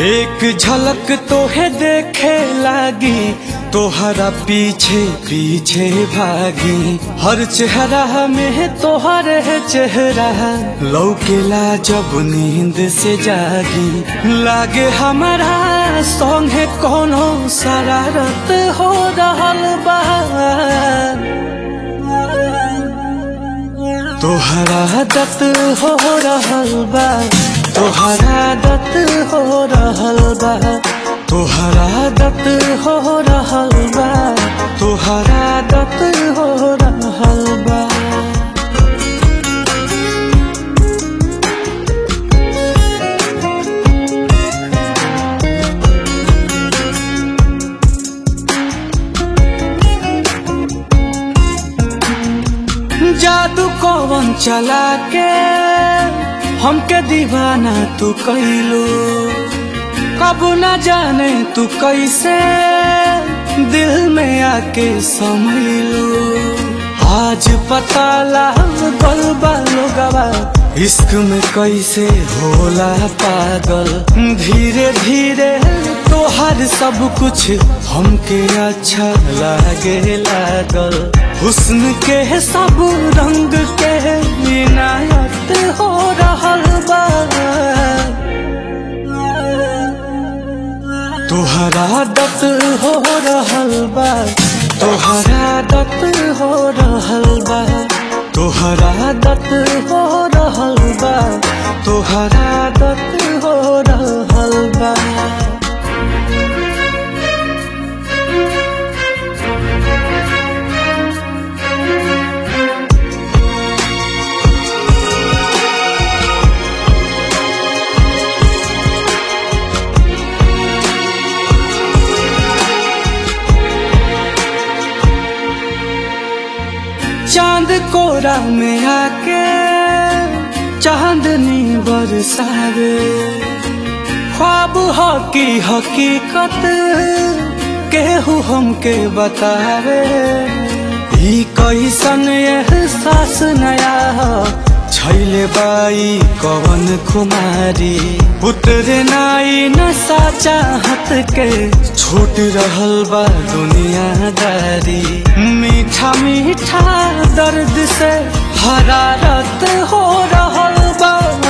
एक झलक तोहे देखे लागी तोहरा पीछे पीछे भागी हर चेहरा में तोहर है चेहरा लौकेला जब नींद से जागी लागे हमारा संगे कोनो शरारत हो रहल बा तोहरा दत हो रहल बा तोहरा दत हो रहल बा तोहरा दत हो रहल बा तोहरा दत हो रहल बा जादू कौन चला के हमके दीवाना तू कैलू कब न जाने तू कैसे दिल में आके समैलू आज पता लागल लोगवा इश्क में कैसे होला पागल धीरे धीरे तोहर सब कुछ हमके अच्छा लागे लागल हुस्न के सब रंग के इनायत हो रहल बा तोहरा दत हो रहल बा तोहरा दत हो रहल बा तोहरा दत हो रहल बा तोहरा दत हो रहल बा चांद कोरा में आके चांदनी बरसावे ख्वाब हो की हकीकत केहू हमके बतावे ई कैसन एहसास नया हो छैले बाई कवन कुमारी उतरे नाई नशा चाहत के छूट रहल बा दुनियादारी मीठा मीठा दर्द से हरारत हो रहल बा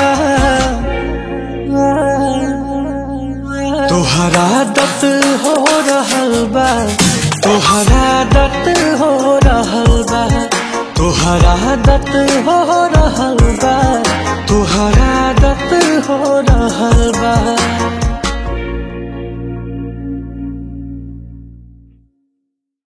तोहरा दत हो रहल बा तोहरा दत हो रहल बा तोहरा दत हो रहल